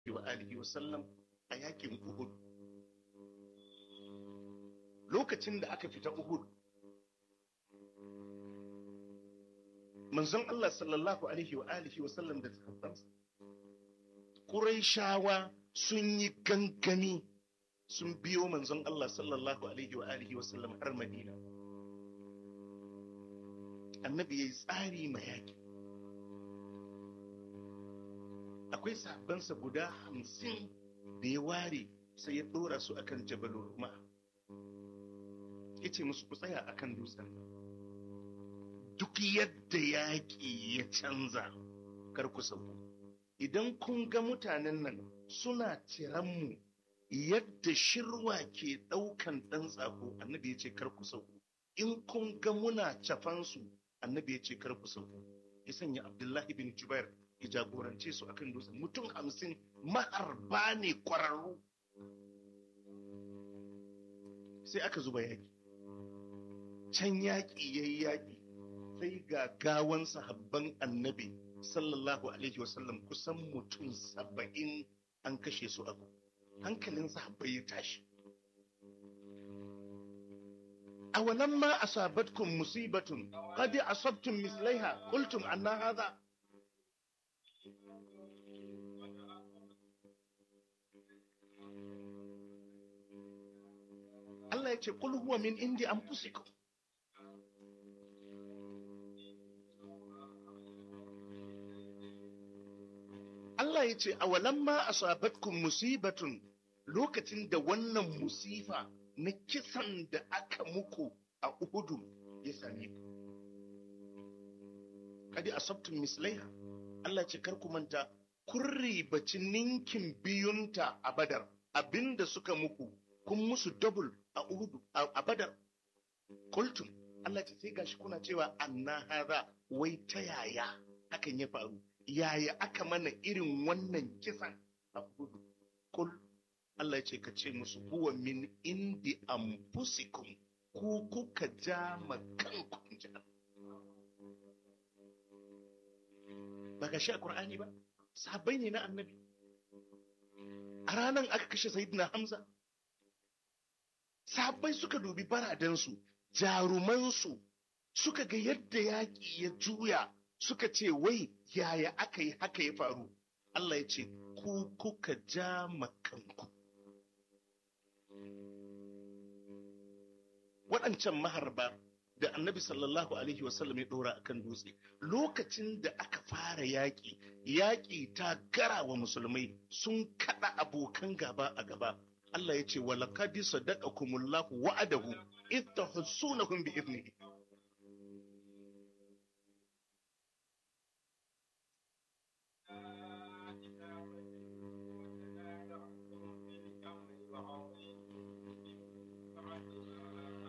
wa alihi wa sallam a yakin Uhud lokacin da aka fita Uhud manzon Allah sallallahu alaihi wa alihi wa sallam da sahabbansa Qurayshawa sun yi gangami sun biyo manzon Allah sallallahu alaihi wa alihi wa sallam har Madina annabi yayi tsari ma yaki akwai sahabbansa guda hamsin da ya ware sai ya dora su akan jabal ruma ya ce musu ku tsaya akan dutsen duk yadda yaƙi ya canza kar ku sauko idan kun ga mutanen nan suna mu yadda shirwa ke ɗaukan ɗan tsako annabi ya ce kar ku sauko in kun ga muna cafansu annabi ya ce kar ku sauko ya sanya abdullahi bin jubair ya jagorance su akan dutsen mutum hamsin maharba ne kwararru sai aka zuba yaƙi can yaƙi ya yi yaƙi sai ga gawan sahabban annabi sallallahu alaihi wasallam kusan mutum saba'in an kashe su abu hankalin sahabbai ya tashi awalan ma asabatkum musibatun qad asabtum mislaiha qultum anna hadha Allah ya ce kul huwa min indi anfusikum Allah ya ce awalan ma asabatkum musibatun lokacin da wannan musifa na kisan da aka muku a Uhudu ya same ku kadi asabtum mislaiha Allah ce kar ku manta kun ribaci ninkin biyunta a Badar abinda suka muku kun musu double a Uhudu a Badar kultum Allah ce sai gashi kuna cewa anna hadha wai ta yaya hakan ya faru yaya aka mana irin wannan kisan a Uhudu kul Allah ya ce ka ce musu huwa min indi anfusikum ku kuka ja ma kanku in ji ba ga shi a Qur'ani ba sahabbai ne na annabi a ranar aka kashe sayyidina Hamza sahabbai suka dubi baradansu jarumansu suka ga yadda yaƙi ya juya suka ce wai yaya aka yi haka ya faru Allah ya ce ku kuka ja makanku waɗancan maharba da annabi sallallahu alaihi wasallam ya ɗora akan dutse lokacin da aka fara yaƙi yaƙi ta gara wa musulmai sun kaɗa abokan gaba a gaba Allah ya ce walakadi sadaqakumullahu wa'adahu idh tahsunahum bi idnihi